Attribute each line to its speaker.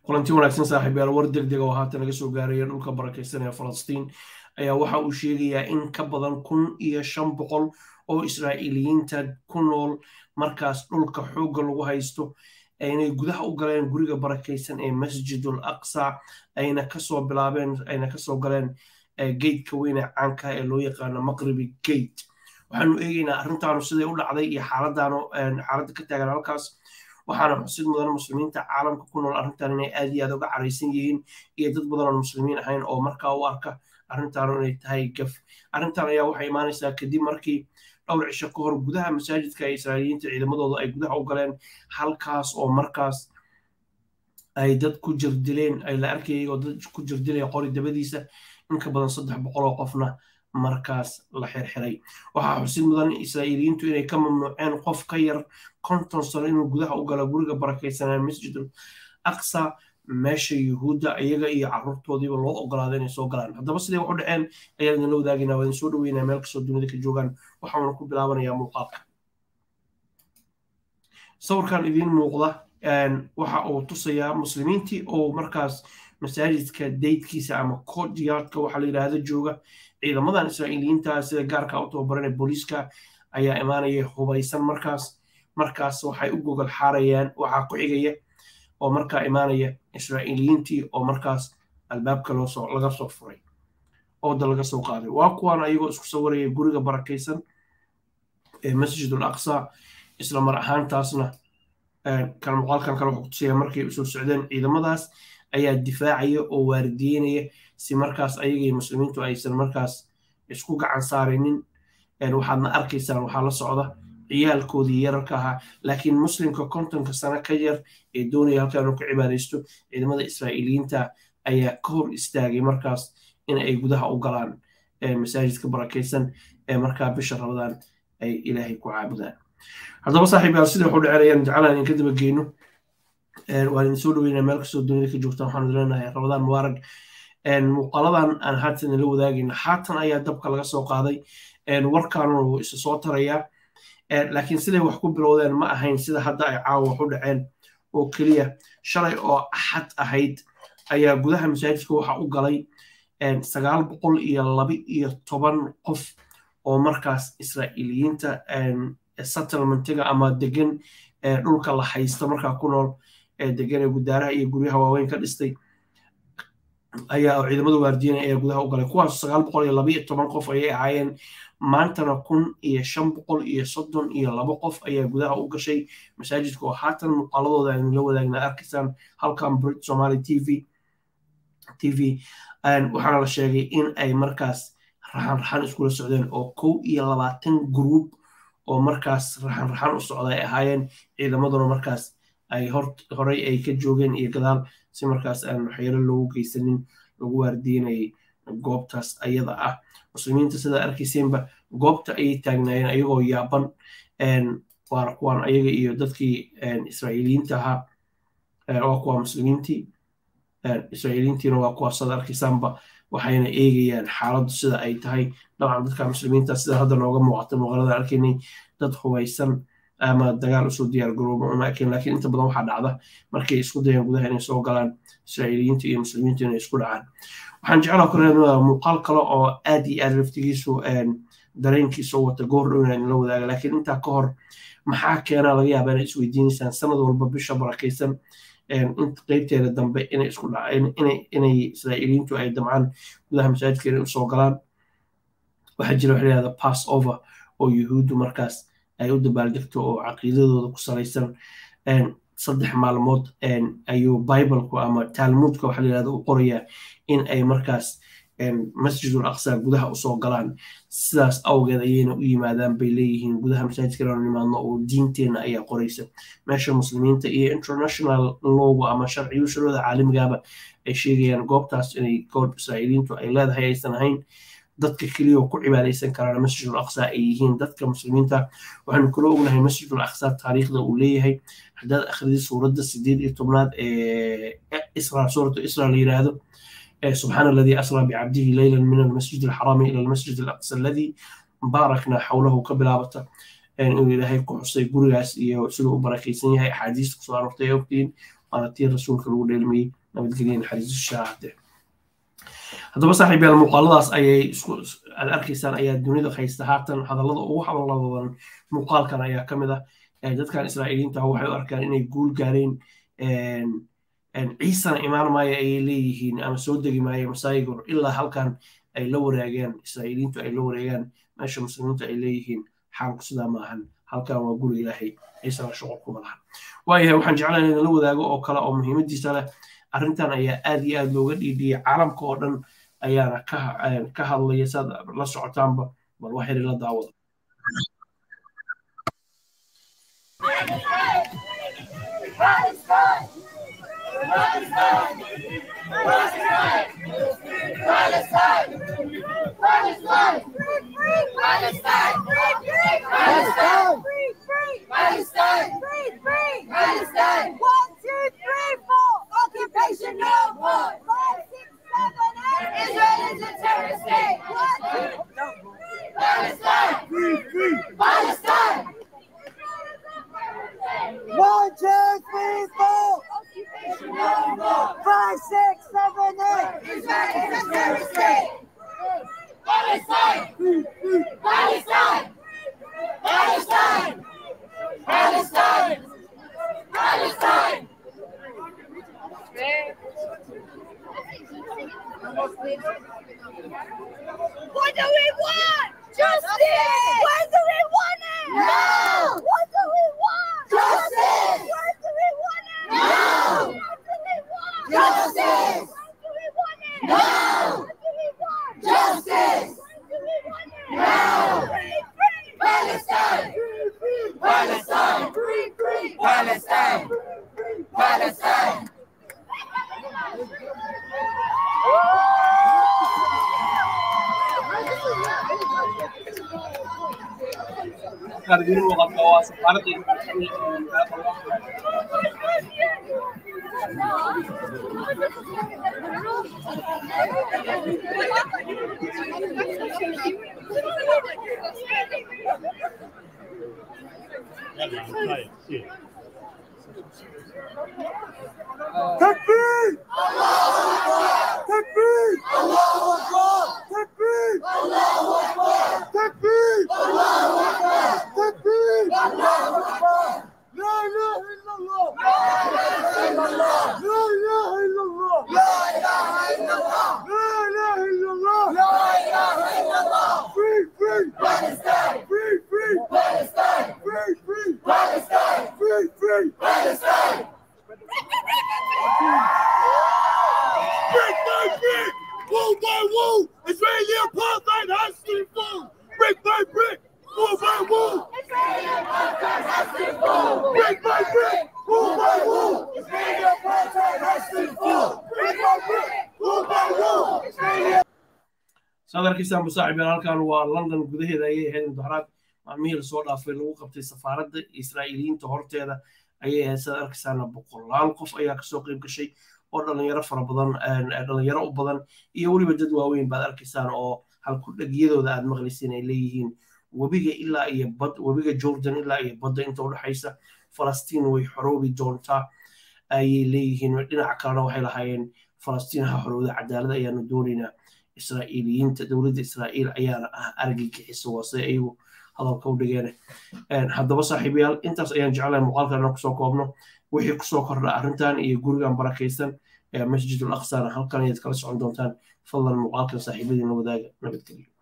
Speaker 1: kulanti wanaagsan saaxiibayaal war deg deg oo haatan laga soo gaaraya dhulka barakaysan ee falastiin ayaa waxa uu sheegayaa in ka badan kun iyo shan boqol oo israa'iiliyiinta ku nool markaas dhulka xoogga lagu haysto aynay gudaha u galeen guriga barakaysan ee masjidul aqsa ayna kasoo bilaabeen ayna kasoo galeen geydka weyn ee caanka ee loo yaqaano maqribi gate waxaanu eegaynaa arrintaanu siday u dhacday iyo xaaladaanu xaaladda ka taagan halkaas waxaana xusid mudan muslimiinta caalamka ku nool arrintan inay aad iyo aad uga caraysan yihiin iyo dad badan oon muslimiin ahayn oo markaa u arka arrintaanu inay tahay gaf arrintan ayaa waxay imaanaysaa kadib markii dhowr cisho ka hor gudaha masaajidka ee israa'iiliyiinta ciidamadooda ay gudaha u galeen halkaas oo markaas ay dad ku jirdileen ay la arkayay oo dad ku jirdilaya qori dabadiisa in ka badan saddex boqol oo qofna markaas la xirxiray waxaa xusid mudan israa'iiliyiintu inay ka mamnuuceen qof ka yar konton sano inuu gudaha u galo guriga barakaysanaa masjidul aqsa meesha yuhuudda iyaga iyo caruurtoodiiba loo ogolaaday inay soo galaan haddaba siday wax u dhaceen ayaan idinla wadaagaynaa waa idin soo dhaweynaa meel kastoo dunida ka joogaan waxaana ku bilaabanayaa muuqaalka sawirkan idiin muuqda waxa uu tusayaa muslimiintii oo markaas masaajidka daydkiisa ama courtyardka waxaa la yidhaahda jooga ciidamadan israa'iiliyiinta sida gaarka u tababaran ee booliiska ayaa imaanaya hubaysan markaas markaas waxay u gogol xaarayaan waxaa ku xigaya oo markaa imaanaya israa'iiliyiintii oo markaas albaabka loosoo laga soo furay ooda laga soo qaaday waa kuwaan ayagoo isku sawiraya guriga barakaysan ee masjidul aqsa isla mar ahaantaasna kan muuqaalkan kale wuxuu kutusaya markay usoo socdeen ciidamadaas ayaa difaacaya oo waardiyeynaya si markaas ayagii muslimiintu aysan markaas isku gacan saarinin waxaadna arkaysaan waxaa la socda ciyaalkoodii yararka ahaa laakiin muslimka kontonka sano ka yar ee doonaya halkaa inuu ka cibaadaysto ciidamada israa'iiliyiinta ayaa ka hor istaagay markaas in ay gudaha u galaan masaajidka barakaysan ee markaa bisha rabadaan ay ilaahay ku caabudaan haddaba saaxiibayaal sida waxu dhaceynayaan jeclaan idinka daba geyno waan idin soo dhaweynaa meel kastoo dunida ka joogtaan waxaan idin leenahay rabadaan mubaarag muuqaaladan aan haatan idinla wadaagayna haatan ayaa dabka laga soo qaaday warkaanuna wuu isa soo tarayaa laakiin siday wax ku bilowdeen ma ahayn sida hadda ay caawa wax u dhaceen oo keliya shalay oo axad ahayd ayaa gudaha masaajidka waxa u galay sagaal boqol iyo laba iyo toban qof oo markaas israa'iiliyiinta settlementiga ama degan dhulka la haysta markaa ku nool degan ee gudaaraha iyo guryaha waaweyn ka dhistay ayaa ciidamada waardiyen ayaa gudaha u galay kuwaas sagaal boqol iyo laba iyo toban qof ayay ahaayeen maantana kun iyo shan boqol iyo soddon iyo laba qof ayaa gudaha u gashay masaajidka oo haatan muuqaaladooda aynu la wadaagna arkaysaan halkan brit somaly t v t v waxaana la sheegay in ay markaas raxan raxan iskula socdeen oo kow iyo labaatan group oo markaas raxan raxan u socda ay ahaayeen ciidamaduna markaas ay horey ay ka joogeen iyo gadaal si markaas aan waxyeelo loogu geysanin lagu waardiinayay goobtaas ayada ah muslimiinta sidaa arkayseenba goobta ayay taagnaayeen ayagoo yaaban waana kuwaan ayaga iyo dadkii israa'iiliyiinta ahaa waa kuwa muslimiintii israa'iiliyiintiina waa kuwaas sada arkaysaanba waxayna eegayaan xaaladdu sida ay tahay dabcan dadka muslimiinta sida hadda nooga muuqata muuqaalada arkaynay dad hubaysan ama dagaal usoo diyaar garoobo uma eken laakiin inta badan waxaa dhacda markay isku dayaan gudaha inay soo galaan israa'iiliyiinta iyo muslimiinta inay isku dhacaan waxaan jeclaa kale muuqaal kale oo aad iyo aad laftigiisu dareenkiisa wata goor dhow inaan la wadaaga laakiin intaa ka hor maxaa keena laga yaaba inay isweydiinaysaan sanad walba bisha barakaysan qeybteeda dambe inay isku inay israa'iiliyiintu ay damcaan gudaha masaajidka inay usoo galaan waxaa jira waxa lahahda pass over oo yuhuuddu markaas ay u dabaaldegto oo caqiidadooda ku salaysan saddex maalmood ayuu biblku ama talmuudka waxa layihahda u qorayaa in ay markaas masjidul aqsa gudaha usoo galaan sidaas awgeed ayayna u yimaadaan bay leeyihiin gudaha masaajidka inaan nimaadno oo diinteenna ayaa qoraysa meesha muslimiinta iyo international lowga ama sharciyuushadooda caalamigaaba ay sheegayaan goobtaas inay goob israa'iiliintu ay leedahay aysan ahayn dadka keliya oo ku cibaadaysan karaan masjidul aqsa ay yihiin dadka muslimiinta waxaanu kula ognahay masjidul aqsa taariikhda uu leeyahay haddaad akhridi suuradda sideed iyo tobnaad ee isra suuratu isra la yidhaahdo سبحان الذي أسرى بعبده ليلا من المسجد الحرام إلى المسجد الأقصى الذي باركنا حوله كبلابته inuu ilaahay ku xusay gurigaas iyo siduu u barakaysan yahay axaadiista kusoo aroortay ogtiin waana tii rasuulka lagu dheelmayey nabadgelya naxariisu shaahade haddaba saaxiibyaal muuqaaladaas ayay aad arkaysaan ayaa dunida haysta haatan hadallada ugu hadalla badan muuqaalkan ayaa ka mid ah dadkan israa'iiliinta ah waxay u arkaan inay guul gaareen ciisana imaan maayo ayay leeyihiin ama soo degi maayo masaayigor ilaa halkan ay la wareegeen israa'iiliintu ay la wareegaan meesha muslimiintu ay leeyihiin xaalku sidaa maahan halkan waa guri ilaahay ciisana shuqul kuma lahan waayahay waxaan jeclahay in la wadaago oo kale oo muhiimadiisa leh arrintan ayaa aad iyo aad looga dhiidhiyay caalamka oo dhan ayaana ka hadlaya saad la socotaanba bal wax yar la daawada
Speaker 2: Occupation no more. Five, six, seven, eight. Israel is a terrorist state. Palestine. Free, free. Palestine.
Speaker 3: One, two, three, four,
Speaker 2: Occupation no more.
Speaker 3: five, six, seven, eight.
Speaker 2: Israel is a terrorist state. Palestine. Palestine. Palestine. Palestine. Palestine. What do we want? Justice! When do we want it? Now! What do we want? Justice! When do we want it? Now! What do we want? Justice! When do we want it? Now! What do we want? Justice! When do we want it? Now! Free, free! Palestine! Free, free! Palestine! Free, free! Palestine! Palestine!
Speaker 1: markaad idin muuqato waa safaaradda
Speaker 3: Takbir! Takbir! Allahu Akbar! Takbir! Allahu Akbar! Takbir! Allahu Akbar! Takbir! Allahu Akbar! La ilaha illallah! La ilaha illallah! La ilaha illallah! La ilaha illallah! La ilaha illallah! La ilaha illallah! Free, free! Palestine! Free, free! Palestine! Free, free! Palestine! Free, free! Palestine! Brick by brick, wall by wall, Israeli apartheid has to fall. Brick by brick, wall by wall. Brick by brick, wall by wall. Israeli apartheid has to fall. Brick by brick, wall by wall. Israeli
Speaker 1: saad arkaysaan musaaxibiin halkan waa london gudaheeda ayay ahayd mudaharaad maalmihii lasoo dhaafay lagu qabtay safaaradda israa'iiliyiinta horteeda ayay ahayd saad arkaysaana boqolaal qof ayaa kasoo qayb gashay oo dhalinyaro fara badan dhalinyaro u badan iyo weliba dad waaweyn baad arkaysaan oo halkudhegyadooda aad maqlaysiin ay leeyihiin webiga ilaa iyo bad webiga jordan ilaa iyo badda inta udhexaysa falastiin way xoroobi doontaa ayay leeyihiin dhinaca kalena waxay lahaayeen falastiin ha xorowda cadaalad ayaanu doonaynaa israa'iiliyiinta dowladda israa'iil ayaana ah argagixisa waase ayagu hadalka u dhigeen haddaba saaxiibayaal intaas ayaan jeclahay muuqaalkan inaan kusoo koobno wixii kusoo kordha arrintan iyo gurigan barakaysan ee masjidul aqsana halkan ayaad kala socon doontaan fadlan muuqaalkan saaxiibadiina wadaaga nabadgelyo